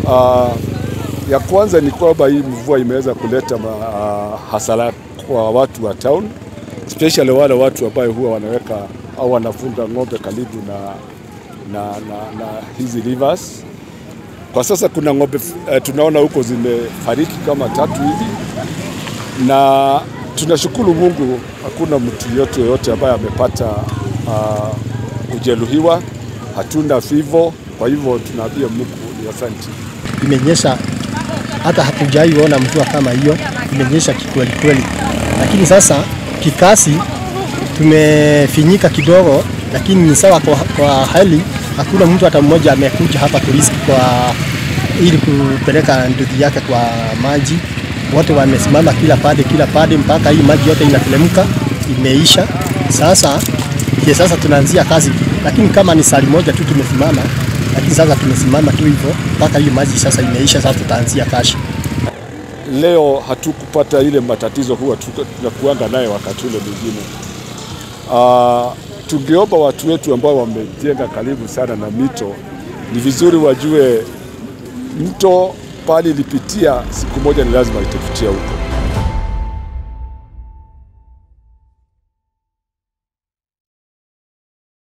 Uh, ya kwanza ni kwamba hii mvua imeweza kuleta ma, uh, hasara kwa watu wa town especially wale watu ambao huwa wanaweka au wanafunga ng'ombe karibu na, na, na, na hizi rivers. Kwa sasa kuna ng'ombe uh, tunaona huko zimefariki kama tatu hivi, na tunashukuru Mungu hakuna mtu yote yoyote ambaye amepata uh, kujeruhiwa, hatuna fivo. Kwa hivyo tunaambia Mungu ni asante. Imenyesha hata hatujaiona mvua kama hiyo, imenyesha kikweli kweli, lakini sasa kikasi tumefinyika kidogo, lakini ni sawa kwa, kwa hali hakuna mtu hata mmoja amekuja hapa kuriski kwa ili kupeleka nduthi yake kwa maji. Wote wamesimama kila pande kila pande mpaka hii maji yote inateremka imeisha. Sasa ye, sasa tunaanzia kazi, lakini kama ni sali moja tu tumesimama, lakini sasa tumesimama tu hivyo mpaka hii maji sasa imeisha. Sasa tutaanzia kashi. Leo hatukupata ile matatizo huwa tunakuanga naye wakati ule mwingine. Uh, tungeomba watu wetu ambao wamejenga karibu sana na mito, ni vizuri wajue mto pali ilipitia, siku moja ni lazima itapitia huko.